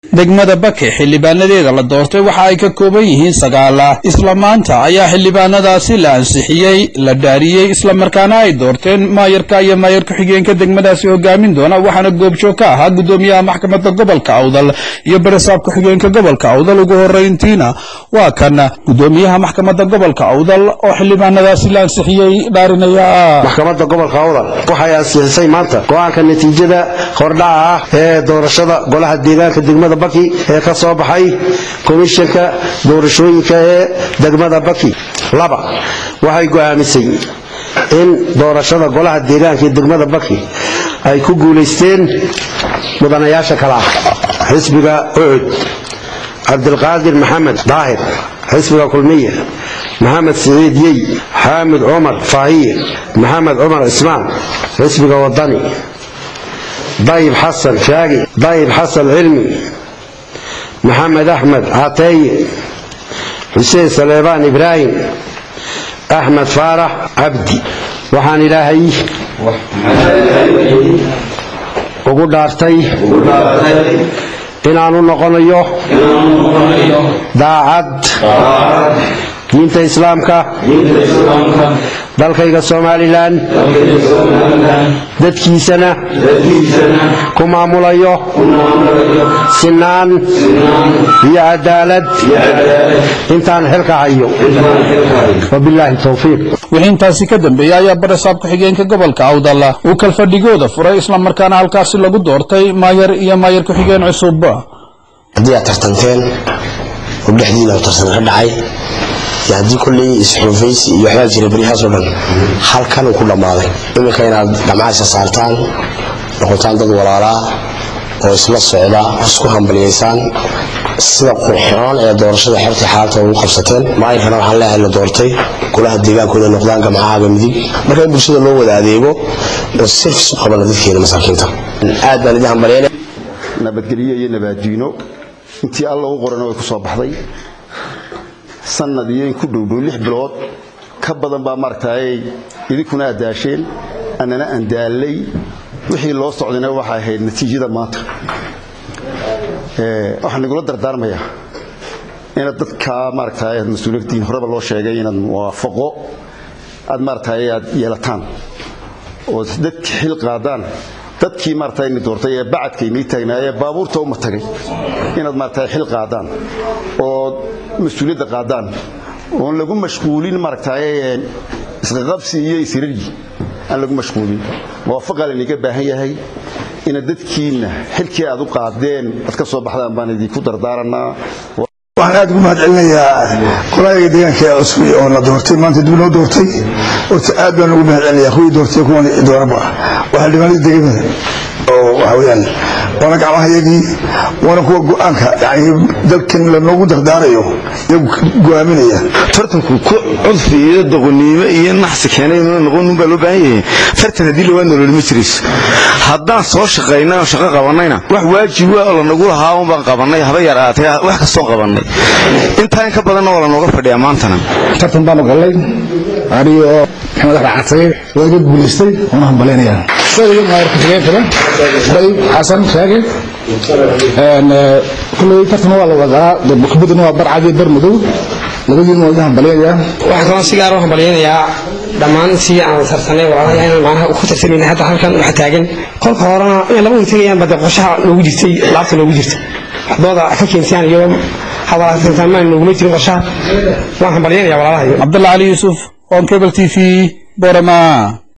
degmada bake xildhibaanadeeda la doortay waxa ay ka kooban yihiin sagaala isla maanta ayaa xildhibaanadaasi la ansixiyey la dhaariyey islamarkaana ay doorteen maayarka iyo maayar ku-xigeenka degmadaasi hogaamin doona waxaana goobjoog ka ahaa gudoomiyaha maxkamadda gobolka awdal iyo barisaab ku-xigeenka gobolka awdal ugu horeyntiina waa kan gudoomiyaha maxkamadda gobolka awdal oo xildhibaanadaasi la ansixiyey dhaarinaya maxkamadda gobolka awdal waxay ansixisay maanta go-aanka natiijada hordhaca ah ee doorashada golaha deegaanka degmada baki ee ka soo baxay komishanka doorashooyinka ee degmada baki laba waxay go'aamisay in doorashada golaha deegaanka ee degmada baki ay ku guulaysteen mudanayaasha kale ah xisbiga ucud cabdilqaadir maxamed daahir xisbiga kulmiye maxamed siciid yey xaamid cumar faahiye maxamed cumar cismaan xisbiga wadani dayib xasan shaagi dayib xasan cilmi maxamed axmed cateeye xuseen saleebaan ibraahim axmed faarax cabdi waxaan ilaahay ugu dhaartay inaanu noqonayo daacad diinta islaamka dalkayga somalilan dadkiisana ku maamulayo sinaan iyo cadaalad intaan xilka hayo wabilaahi towfiiq wixii intaasi ka dambeeyey ayaa barisaab ku-xigeenka gobolka awdal uu kalfadhigooda furay islamarkaana halkaasi lagu doortay maayar iyo maayar ku-xigeen cusub haddii aad tartanteen oo dhexdiina u tartan ka dhacay iyo haddii kolley isxulufaysi iyo waxbaa jira beryahaasoo dhan halkan uu ku dhammaaday iminka inaad dhamcaasa saartaan noqotaan dad walaalaa oo isla socda isku hambaliyaysaan sida qurxoon ee doorashada xertii xaalta ugu qabsateen maayirkana waxaan leeyahay la doortay golaha deegaankooda noqdaan gamcahaaga midig marka in bulshada loo wada adeego oo sirfis u qabana dadkeena masaakiinta aad baan idin hambalyaynaya nabadgelyo iyo nabaaddiino intii alla u qorana way ku soo baxday sanad iyo in ku dhowdhow lix bilood ka badan baa maaragtaay idinkuna aad daasheen annana aan daallay wixii loo socdayna waxay ahayd natiijada maanta waxaan igula dardaarmayaa inaad dadka maaragtaay aad mas-uuliyaddiin horeba loo sheegay inaad muwaafaqo aad maaragtaay aad yeelataan oo dadka xil qaadaan dadkii maaragtay ni doortay ee bacadka inii taagnaa ee baabuurta uma tagay inaad maaragtay xil qaadaan oo mas-uuliyadda qaadaan oon lagu mashquulin maaragtay isqaqabsi iyo isiraryi aan lagu mashquulin muwaafaqaa laynaga baahan yahay inaad dadkiinna xilkii aad u qaadeen aad ka soo baxdaan baan idinku dardaaranaa waxaan aad ugu mahad celinayaa qolaayaga deegaanka ee cusub oo la doortay maanta dib loo doortay horta aad baan ugu mahad celinayaa kuwii doortay kuwan dooraba waxaa dhibaanada degmada oo waxa weeyaan waana gacmahayagii waana kuwa go-aanka yani dalkan lanoogu dardaarayo iyagu go-aaminaya tartanku ku cudfi iyo doqoniimo iyo naxsi keenay inuu noqon baa loo baahan yahay tartan haddii lawaa nolol ma jirays haddaan soo shaqaynay oo shaqo qabanayna wax waajib waa oo lanagu lahaa un baan qabanay haba yar aatay wax kastoo qabanay intaa in ka badanna waa lanooga fadhiyaa maantana tartan baanu gallay anigo maxamed axmed catay waa iga guulaystay waana hambalaynayaa isaga maayar ku-xigeenkaba dayib xasan shaage kulley tartan waa la wadaa kubadana waa barcad iyo bar madow labadiina waa iga hambalaynayaa waxaan kaloo si gaar u hambalyaynayaa dhammaan si aan tartanay walaalaha inaan macnaha ku tartamayna hadda halkan waxa taagan kolka horena inay laba tegayaan bade qorshaha noogu jirtay laabta noogu jirta waxdooda ka keensaan iyo hadalaamaan nooguma jirin qorshaha waan hambalyaynayaa walaalaha cabdalla cali yuusuf on cable t v borama